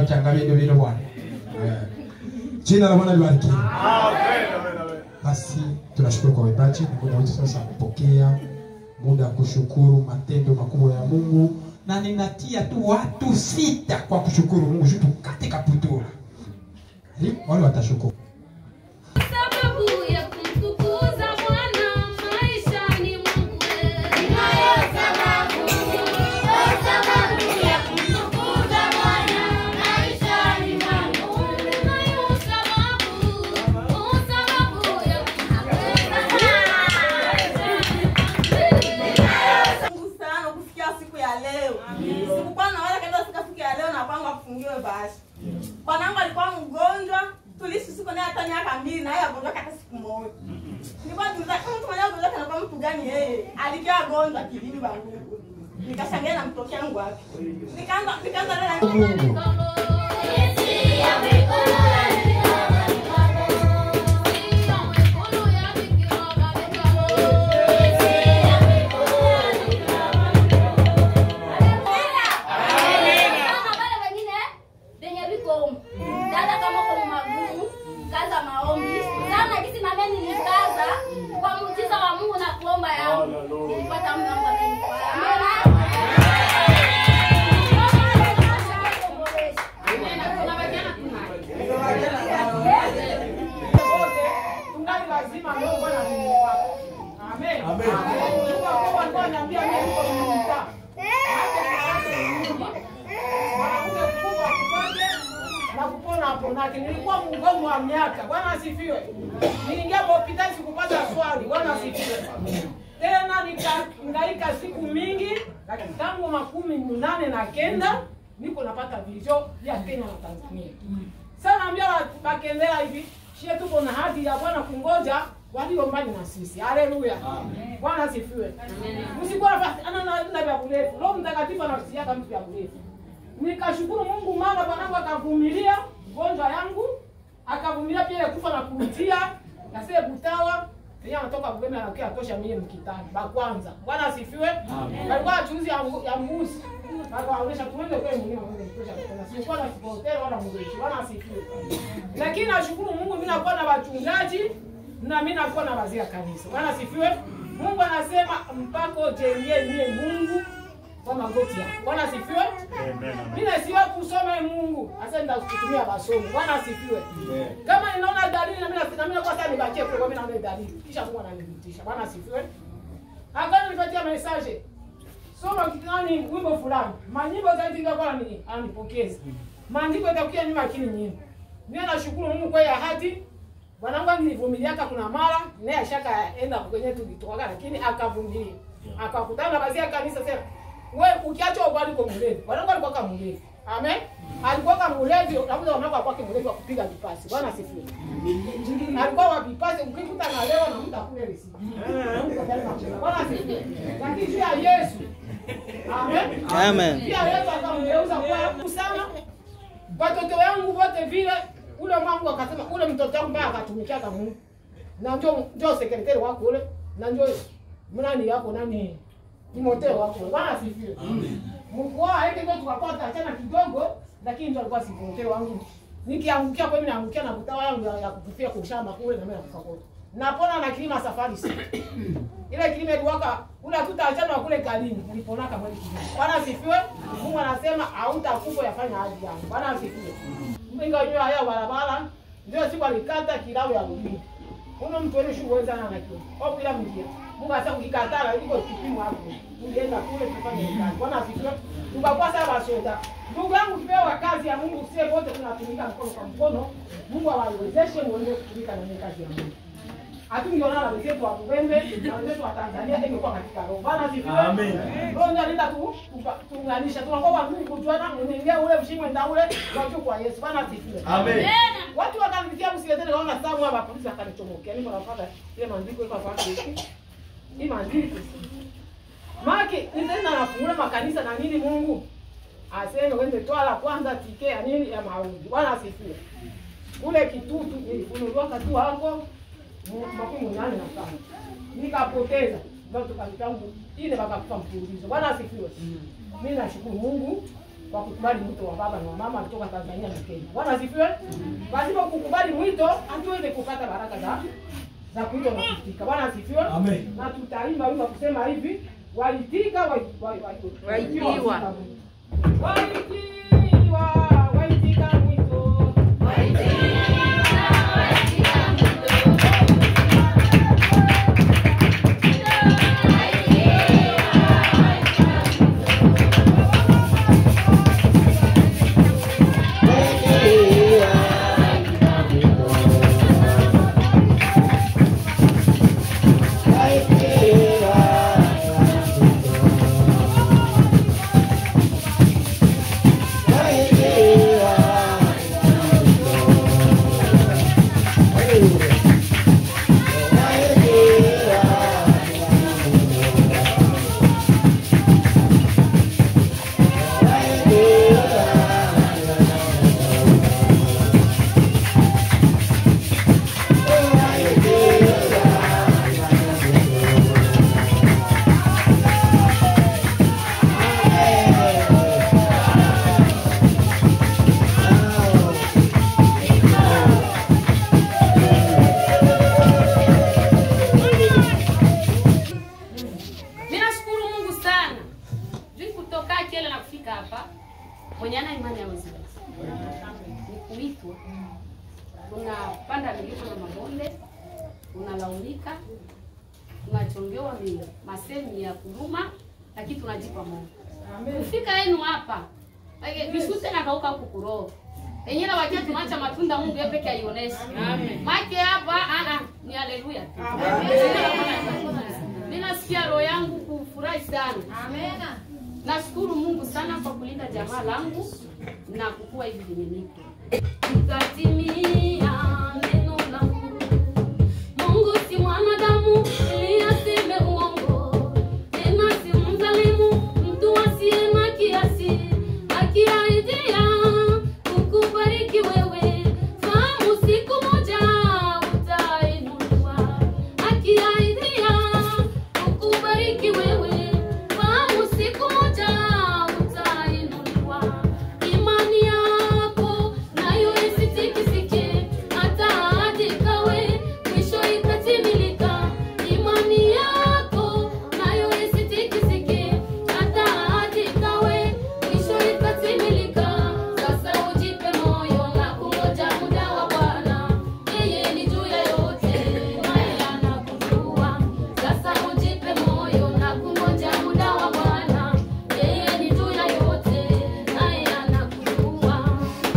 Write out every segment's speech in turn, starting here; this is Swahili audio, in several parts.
changa vile vile Bwana. Eh. Jina la Bwana libarikiwe. Basi tunashukuru kwa waimbaji, ni muda wetu sasa kupokea muda wa kushukuru matendo makubwa ya Mungu, na ninatia tu watu sita kwa kushukuru Mungu juu tukate kaputura. Karibu, Wale watashukuru. Sababu ya kumtukuza Bwana maishani mwangu. Ninayo sababu, sababu ya kumtukuza Bwana maishani mwangu. Ninayo sababu, sababu ya Mungu sana kufikia siku ya leo. Sikukuwa na wala kaenda siku siku ya leo na kwangu afungiwe bashi. Bwanangu alikuwa mgonjwa, tuliishi siku naye hata miaka mbili na yeye agonjwa hata siku moja. Nilikuwa tuliza kama mtu mwenye agonjwa kana kwa mtu gani yeye? Alikia agonjwa kilini bangu. Nikashangaa na mtoto wangu wapi. Nikaanza nikaanza na Mungu. Nilipata muda wangu amenifaa. tungali lazima leo Bwana Mungu wako. Amen. Amen. Mungu wako alikuwa ananiambia mimi niko mta. Mwanamke mkubwa kupoje na kupona hapo nake. Nilikuwa mgonjwa wa miaka. Bwana asifiwe. Niingia hospitali sikupata swali. Bwana asifiwe. Tena nikahangaika siku mingi lakini tangu makumi munane na kenda niko napata vizio vya Kenya na Tanzania. Sasa naambia bakendera hivi, shie tuko na hadi ya Bwana kungoja walio mbali na sisi. Haleluya. Bwana asifiwe. Msikuwa nafasi ana na na vya burefu. Roho Mtakatifu anasiaka mtu vya burefu. Nikashukuru Mungu maana bwanangu akavumilia gonjwa yangu, akavumilia pia ile kufa na kurudia, na sasa butawa yeye anatoka Bugeme anakuja atosha mimi mkitani. Ba kwanza. Bwana asifiwe. Alikuwa achuzi ya mbu- ya mbuzi. Akaonyesha tuende kwa mwenyewe mwende kutosha kuna. Sikuwa na hotel wala mgeshi. Bwana asifiwe. Lakini nashukuru Mungu mimi nakuwa na wachungaji na mimi nakuwa na wazee wa kanisa. Bwana asifiwe. Mungu anasema mpaka ujengee niye Mungu kwa magoti yako. Bwana asifiwe. Mimi siwa kusoma Mungu. Sasa nitakutumia masomo. Bwana asifiwe. Kama ninaona dalili na mimi na mimi kwa sasa nibakie kwa mimi naona dalili. Kisha Mungu ananipitisha. Bwana asifiwe. Akana nipatia message. Soma kitani wimbo fulani. Manyimbo zaidi ndio kwa nini ananipokeza. Maandiko yatakuja nyuma akili nyingi. Mimi nashukuru Mungu kwa ya hadi Bwanangu nilivumiliaka kuna mara naye ashaka enda kwenye tulitoka lakini akavumilia. Akakutana na bazia kanisa sema wewe ukiacha ubali kwa mlevi. Bwanangu alikuwa kama mlevi. Amen. Alikuwa kama mlevi, labda wanako alikuwa kama mlevi wa kupiga vipasi. Bwana asifiwe. Alikuwa wa vipasi ukikuta na leo na mtu akule risiti. Bwana asifiwe. Lakini juu ya Yesu. Amen. Amen. Pia Yesu akamgeuza kwa sana. Watoto wangu wote vile ule mwangu akasema ule mtoto wangu mbaya akatumikia kama Mungu. Na njoo njoo sekretari wako ule na njoo mnani yako nani Timotheo wako. Bwana asifiwe. Amen. Mkoa hiki ndio tukapata achana kidogo lakini ndio alikuwa si Timotheo wangu. Nikiangukia kwa mimi naangukia na kutawa yangu ya, ya kukufia kwa shamba kule na mimi nakufa kote. Napona na kilima safari si. Ile kilima iliwaka ule tutaachana kule kalini uliponaka mwezi kilima. Bwana asifiwe. Mungu anasema hautakufa yafanya haji yangu. Bwana asifiwe. Mbinga nyoa haya barabara ndio siku alikata kilao ya rubini. Uno mtu wenu shughuli sana na kio. Au bila mjia. Mungu asema ukikatala iko kipimo hapo. Ungeenda kule tufanye kazi. Bwana asifiwe. Tukakuwa sawa basoda. Ndugu yangu kipewa kazi ya Mungu sie wote tunatumika mkono kwa mkono. Mungu awawezeshe muende kutumika na kazi ya Mungu. Hatungeona na wenzetu wa Bugembe na wenzetu wa Tanzania ingekuwa katika roho. Bwana asifiwe. Amen. Roho ndio anaenda tu tupa- tuunganisha. Tunakuwa wa Mungu kujuana unaingia ule mshimwe nda ule watu kwa Yesu. Bwana asifiwe. Amen. Watu wakanifikia msileteni kaona samu hapa polisi akanichomokea. Niko nafuata ile maandiko iko hapa hivi. Hii maandiko. Maki nitaenda nafungua makanisa na nini Mungu? Aseme wende toa la kwanza tike ya nini ya maombi. Bwana asifiwe. Kule kitutu nilifunuliwa katu wako makumi nane na tano. Nikapoteza. Ndio tukavitangu ile baba kufa mfululizo. Bwana asifiwe. Mimi nashukuru Mungu kwa kukubali mwito wa baba na mama kutoka Tanzania na Kenya. Bwana asifiwe. Pasipo kukubali mwito, hatuwezi kupata baraka za za kuitwa na kuitika. Bwana asifiwe. Amen. Na tutaimba wimbo kusema hivi, waitika wa- wa- wa- Waitiwa. Waitiwa, waitika mwito. Mimi nashukuru Mungu sana. Juu kutoka kile na kufika hapa. Mwenye ana imani hawezi. Ni kuitwa. Unapanda milima na mabonde, unalaumika, unachongewa mi- masemi ya kuduma, lakini tunajipa moyo. Kufika yenu hapa. Like, Vishute na kauka huku kuroho. Enyewe wakia tunaacha matunda Mungu yeye peke aioneshe. Amen. Make hapa ah ah ni haleluya. tu. Mimi nasikia roho yangu kufurahi sana. Amena. Nashukuru Mungu sana kwa kulinda jamaa langu na kukua hivi vyenye niko. Itatimia neno langu. Mungu si mwanadamu ili aseme uongo. Tena si mzalimu mtu asiye na kiasi. Akiaidia kukubariki wewe, fahamu siku moja utainuliwa. Akiaidia kukubariki wewe, fahamu siku moja utainuliwa. Imani yako nayo isitikisike, hata hadi kawe mwisho ikatimilika. Imani yako nayo isitikisike, hata hadi kawe mwisho ikatimilika. Sasa ujipe moyo na kungoja muda wa Bwana, yeye ni juu ya yote, naye anakujua. Sasa ujipe moyo na kungoja muda wa Bwana, yeye ni juu ya yote, naye anakujua.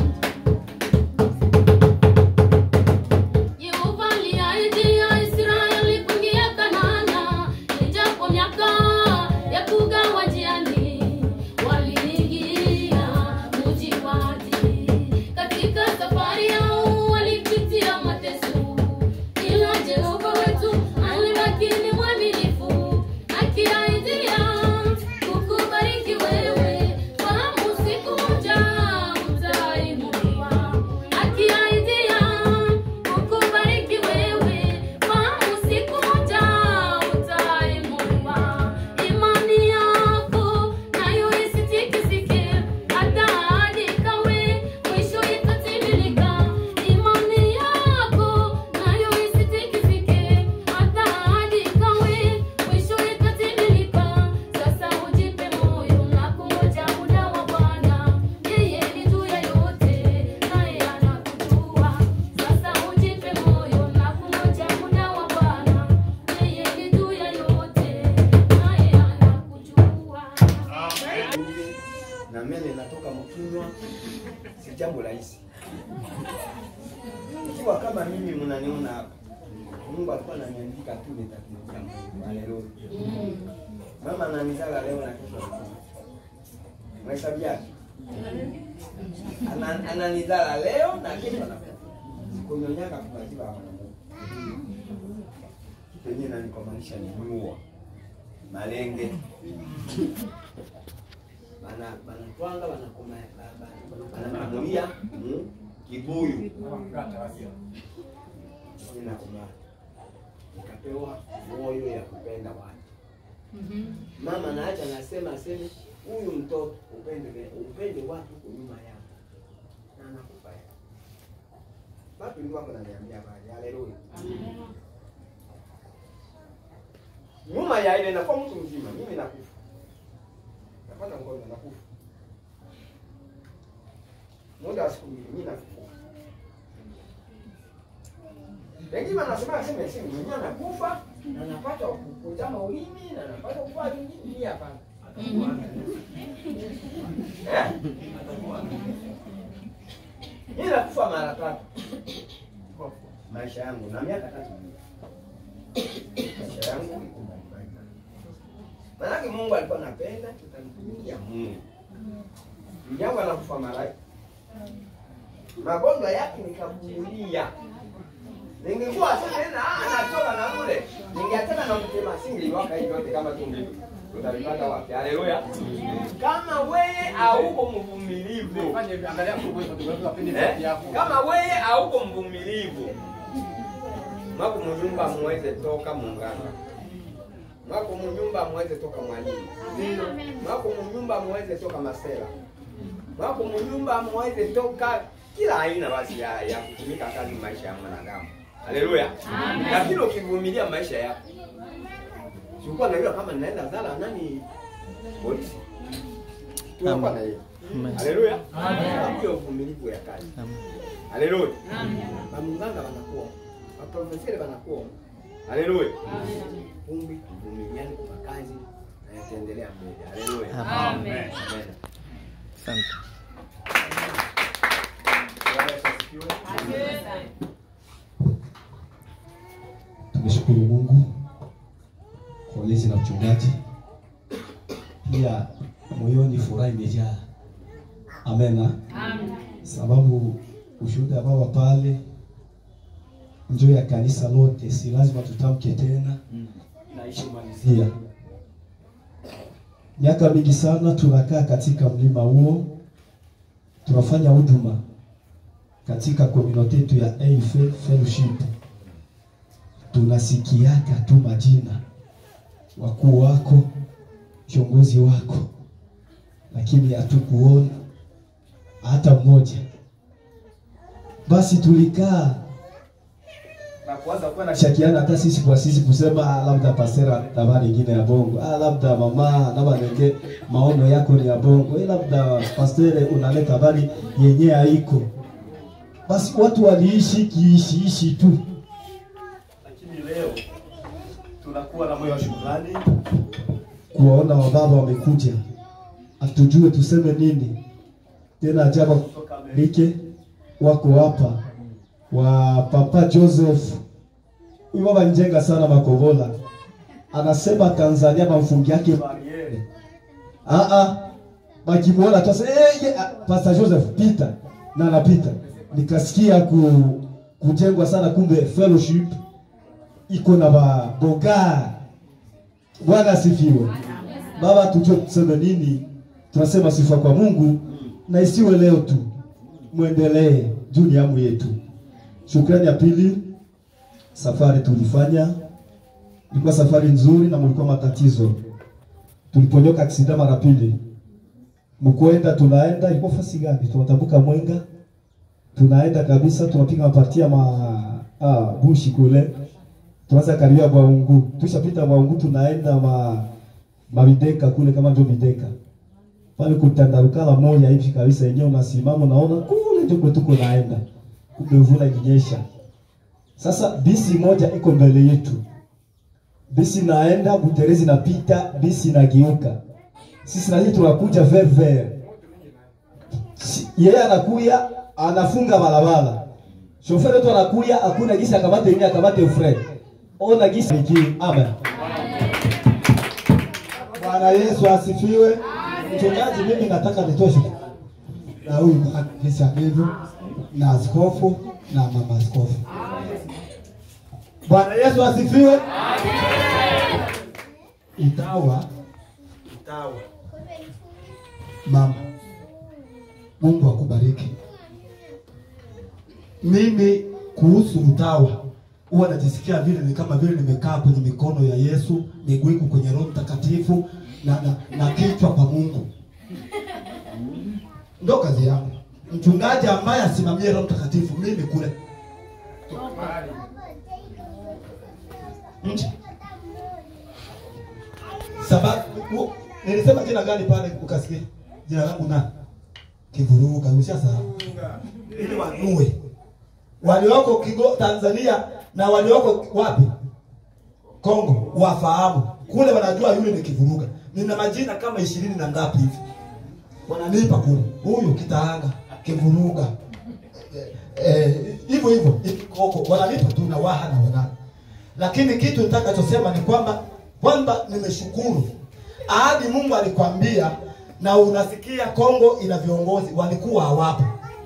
Yehova aliahidia Israeli kuingia Kanaani, ijapo miaka ya kugawa njiani, waliingia mji wa ahadi. Katika safari yao walipitia mateso, ila Jehova wetu alibaki ni mwaminifu, akiahidia kukubariki wewe, fahamu siku moja utainuliwa. Akiahidia kukubariki wewe, fahamu siku moja utainuliwa. Imani yako nayo isitikisike, hata hadi kawe mwisho itatimilika. Imani yako nayo isitikisike, hata hadi kawe mwisho itatimilika. Sasa ujipe moyo na kungoja muda wa Bwana, yeye ni juu ya yote, naye anakujua. Sasa ujipe moyo na kungoja muda wa Bwana, yeye ni juu ya yote, naye anakujua. na mele inatoka mkinywa, si jambo rahisi. Ikiwa kama mimi mnaniona hapa, Mungu alikuwa ananiandika tu nitakuja Mungu. Haleluya. Mama ananizala leo na kesho anakufa. Mahesabu yake. Ana- Ananizala leo na kesho anakufa. Kunyonyaka kubatiwa hapa na Mungu. Penye nanikomaanisha ni nyua. Malenge bana banatwanga banakoma banakamulia mm, kibuyu inakoma nikapewa moyo ya kupenda watu Mama naacha nasema aseme huyu mtoto upende upende watu kwa nyuma yako. Na anakufa yeye. Watu ndio wako naniambia bali. Haleluya. Nyuma ya ile nakuwa mtu mzima, mimi nakufa. Napata mgonjwa nakufa. Muda wa siku mbili mimi nakufa. Wengine wanasema aseme aseme mwenyewe anakufa na anapata kutama ulimi na anapata kufa ulimi ni hapana. Eh? Mimi nakufa mara tatu. Maisha yangu na miaka tatu. Maisha yangu iko mbalimbali. Maanake Mungu alikuwa anapenda tutamtumikia Mungu. Mjangu anakufa mara magonjwa yake nikavumilia. Ningekuwa sasa tena ah, anatoka na kule. Ningeachana na mtema singeliwaka hivi yote kama tungi. Utalipata wapi? Haleluya. Kama wewe hauko mvumilivu. Fanya hivi, angalia kwa sababu wapende Eh? sauti yako. Kama wewe hauko mvumilivu. Mwako mnyumba muweze toka munganga. Mwako mnyumba muweze toka mwalimu. Mwako mnyumba muweze toka masela. Mwako mnyumba muweze toka kila aina basi ya, ya kutumika kazi maisha ya mwanadamu. Haleluya. Lakini ukivumilia maisha yako. Sikuwa najua kama ninaenda zala nani polisi. Tunakuwa na hiyo. Haleluya. Sababu ya uvumilivu ya kazi. Haleluya. Bamunganga wanakuwa. Waprofesori wanakuwa. Haleluya. Kumbe tuvumiliane kwa kazi na yataendelea mbele. Haleluya. Amen. Amen. Asante. Bwana Yesu asifiwe. Tumeshukuru Mungu kwa ulezi na mchungaji, pia moyoni furaha imejaa. Amena, sababu ushuhuda baba pale njo ya kanisa lote, si lazima tutamke tena. Pia miaka mingi sana tunakaa katika mlima huo, tunafanya huduma katika community yetu ya AF Fellowship tunasikiaka tu majina wakuu wako kiongozi wako, lakini hatukuona hata mmoja. Basi tulikaa na kuanza kuwa na shakiana hata sisi kwa sisi kusema ah, labda pasera tabari ingine ya bongo ah, labda mama labda nenge maono yako ni ya bongo eh, labda pastere unaleta habari yenye haiko. Basi watu waliishi kiishiishi tu Lakini leo tunakuwa na moyo wa shukrani. kuwaona wababa wamekuja, hatujue tuseme nini tena. Ajabu Kutoka Amerika. Rike wako hapa wa Papa Joseph, huyu baba njenga sana Makobola, anasema Tanzania mamfungi yake Bariere. ah ah, bakimwona tu sasa eh, ye, ah, Pastor Joseph pita na anapita, nikasikia ku, kujengwa sana, kumbe fellowship iko na baboga. Bwana asifiwe. Baba, tujue tuseme nini, tunasema sifa kwa Mungu na isiwe leo tu, mwendelee juu ni amu yetu. Shukrani ya pili, safari tulifanya ilikuwa safari nzuri na mlikuwa matatizo. Tuliponyoka aksida mara pili, mkwenda tunaenda, ilikuwa fasi gani? Tunatambuka Mwenga, tunaenda kabisa, tunapiga mapartia ma ah, bushi kule, tunaanza karibia Bwaungu, tushapita Bwaungu, tunaenda ma mabideka kule, kama ndio bideka pale kutandarukala moja hivi kabisa, yenyewe unasimama unaona kule ndio kwetu tuko naenda, kumbe mvula ikinyesha. Sasa bisi moja iko mbele yetu, bisi naenda Buterezi napita, bisi nageuka, sisi na sisi tunakuja ver ver, Si- yeye anakuya anafunga barabara, shoferi wetu anakuya, hakuna gisi akamate yeye akamate fre, ona gisi iki amen. Bwana Yesu asifiwe. Mchungaji, mimi nataka nitoe shukrani na huyu kanisa hivyo na askofu na mama askofu. Bwana Yesu asifiwe. Itawa Utawa. mama, Mungu akubariki. Mimi kuhusu utawa huwa najisikia vile ni kama vile nimekaa kwenye mikono ya Yesu, miguu iko kwenye Roho Mtakatifu na, na, na kichwa kwa Mungu. Ndo kazi yangu. Mchungaji ambaye asimamie Roho Mtakatifu, mimi kule nje. Sababu u- nilisema jina gani pale ukasikia? Jina langu nani? Kivuruga, ushasahau. Ili wanue walioko Kigo Tanzania na walioko wapi Kongo wafahamu kule, wanajua yule ni Kivuruga. Nina majina kama ishirini na ngapi hivi wananipa kule, huyu Kitaanga, Kivuruga Eh, eh, hivyo hivyo Ikikoko wananipa tu na waha na wanani, lakini kitu nitakachosema ni kwamba kwamba nimeshukuru ahadi Mungu alikwambia, na unasikia Kongo ina viongozi walikuwa hawapo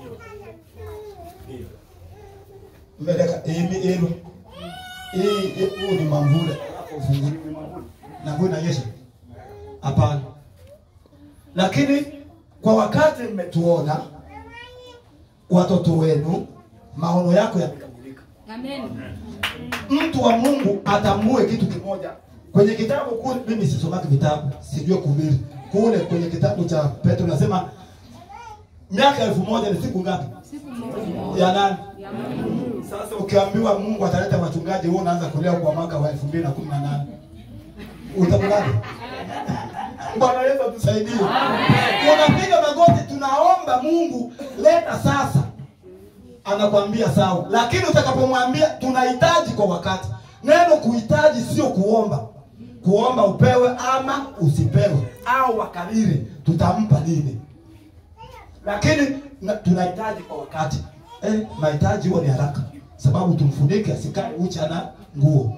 mbeleka imi ilo hii hii- huu ni mamvule ufunguliwe mamvule na mvua inanyesha hapana lakini kwa wakati mmetuona watoto wenu maono yako yamekamilika Amen. mtu wa mungu atambue kitu kimoja kwenye kitabu kule mimi sisomaki vitabu sijue kuhubiri kule kwenye kitabu cha petro nasema miaka elfu moja ni siku ngapi Siku moja. ya nani Ya Mungu. sasa ukiambiwa Mungu ataleta wachungaji, wewe unaanza kulia kwa mwaka wa 2018 utakulaje? Bwana Yesu atusaidie. Unapiga magoti, tunaomba Mungu, leta sasa, anakwambia sawa, lakini utakapomwambia tunahitaji kwa wakati. Neno kuhitaji sio kuomba. Kuomba upewe ama usipewe, au wakariri, tutampa nini? lakini na- tunahitaji kwa wakati eh, mahitaji huo ni haraka, sababu tumfunike asikae ucha na nguo.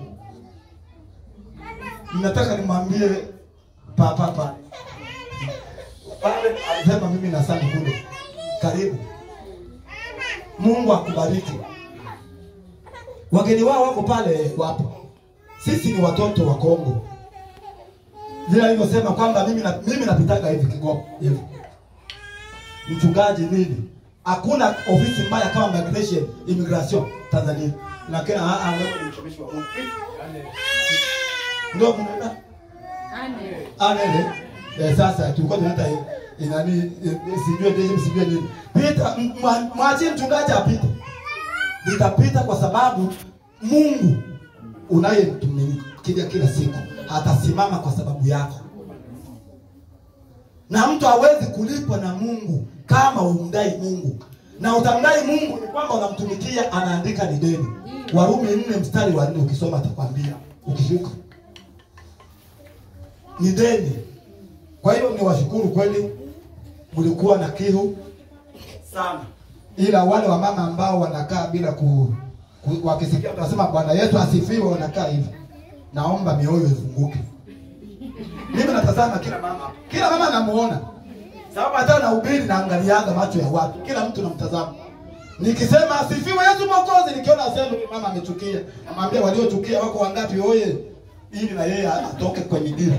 Nataka nimwambie papa pale pale, alisema mimi na Sani kule, karibu. Mungu akubariki. Wageni wao wako pale, wapo. Sisi ni watoto wa Kongo, vile alivyosema kwamba mimi na, mimi napitaga hivi Kigoma hivi mchungaji nini hakuna ofisi mbaya kama migration immigration Tanzania lakini ah ah wewe ni mtumishi wa Mungu ndio mnaenda Amen. anele eh, sasa tulikuwa tunaita eh, inani eh, sijue ndio sijue nini pita m- mwa- mwachie mchungaji apite nitapita kwa sababu Mungu unayemtumikia kila siku atasimama kwa sababu yako na mtu hawezi kulipwa na Mungu kama umdai Mungu, na utamdai Mungu ni kwamba unamtumikia, anaandika ni deni. Warumi nne mstari wa nne ukisoma atakwambia, ukishuka ni deni. Kwa hiyo ni washukuru kweli, mlikuwa na kiu sana, ila wale wamama ambao wanakaa bila ku, ku wakisikia tunasema Bwana Yesu asifiwe, wanakaa hivi, naomba mioyo ifunguke. Mimi natazama kila mama, kila mama namuona, sababu hata nahubiri naangalianga macho ya watu, kila mtu namtazama. Nikisema asifiwe Yesu Mwokozi, nikiona asema huyu mama amechukia, namwambia waliochukia wako wangapi? Oye, ili na yeye atoke kwenye dira.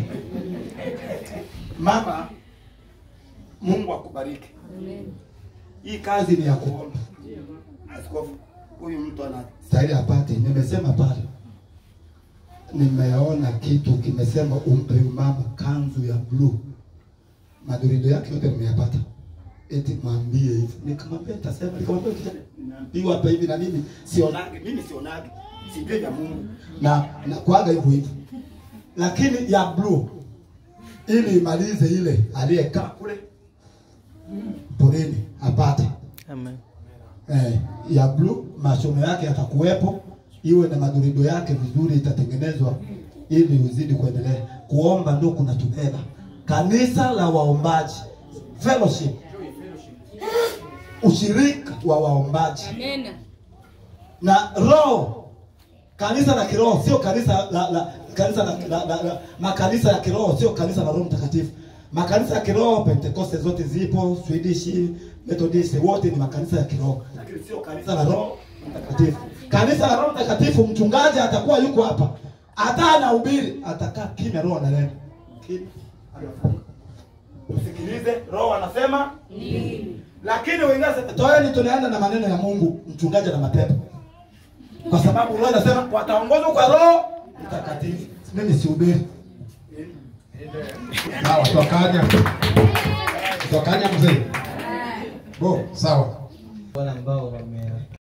Mama, Mungu akubariki. Hii kazi ni ya kuomba. Askofu, huyu mtu anastahili apate. Nimesema pale nimeona kitu kimesema umpe huyu mama kanzu ya blue, madurido yake yote nimeyapata, eti mwambie hivi. Nikamwambia nitasema, nikamwambia kijana, nimeambiwa hapa hivi na mimi sionage, mimi sionage, sijui vya Mungu na na kuaga hivyo hivyo, lakini ya blue ili imalize ile aliyekaa kule porini apate Amen. eh, ya blue masomo yake yatakuwepo, iwe na madurido yake vizuri, itatengenezwa ili uzidi kuendelea kuomba. Ndio kuna tubeba kanisa la waombaji, fellowship, ushirika wa waombaji Amen. na roho kanisa la kiroho sio kanisa la, la kanisa la, la, la, la makanisa ya kiroho sio kanisa la roho mtakatifu makanisa ya kiroho pentekoste zote zipo swedish methodist wote ni makanisa ya kiroho lakini sio kanisa la roho mtakatifu kanisa la roho mtakatifu mchungaji atakuwa yuko hapa hata anahubiri atakaa kimya roho ananena kimya anafunga usikilize roho anasema lakini wengine wanasema toeni tunaenda na maneno ya Mungu mchungaji na mapepo kwa sababu roho inasema wataongozwa kwa roho mtakatifu mimi sihubiri sawa twakanya twakanya mzee bo sawa wale ambao wame